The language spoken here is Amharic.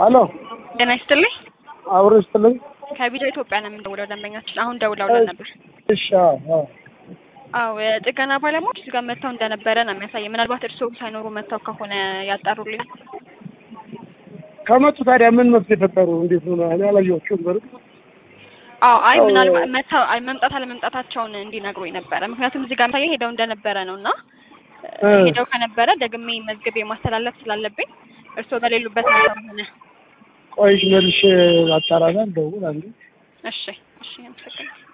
አሎ ጤና ይስጥልኝ። አብሮ ይስጥልኝ። ከቢጃ ኢትዮጵያ ነው የምንደውለው። ደንበኛችን አሁን ደውለውልን ነበር። እሺ አዎ፣ አዎ። አዎ የጥገና ባለሙያዎች እዚህ ጋር መጥተው እንደነበረ ነው የሚያሳየው። ምናልባት እርስዎ ሳይኖሩ መጥተው ከሆነ ያጣሩልኝ። ከመጡ ታዲያ ምን መፍትሄ ፈጠሩ? እንዴት ነው? እኔ አላየኋቸውም። በርግጥ አዎ አይ አዎ። ምናልባት መጥተው አይ መምጣት አለመምጣታቸውን እንዲነግሩኝ ነበረ። ምክንያቱም እዚህ ጋር የሚያሳየው ሄደው እንደነበረ ነው እና እ ሄደው ከነበረ ደግሜ መዝግቤ ማስተላለፍ ስላለብኝ እርስዎ በሌሉበት መጥተው ሆነ። ቆይ መልሼ አጣራና ደውል አንዴ እሺ እሺ፣ አመሰግናለሁ።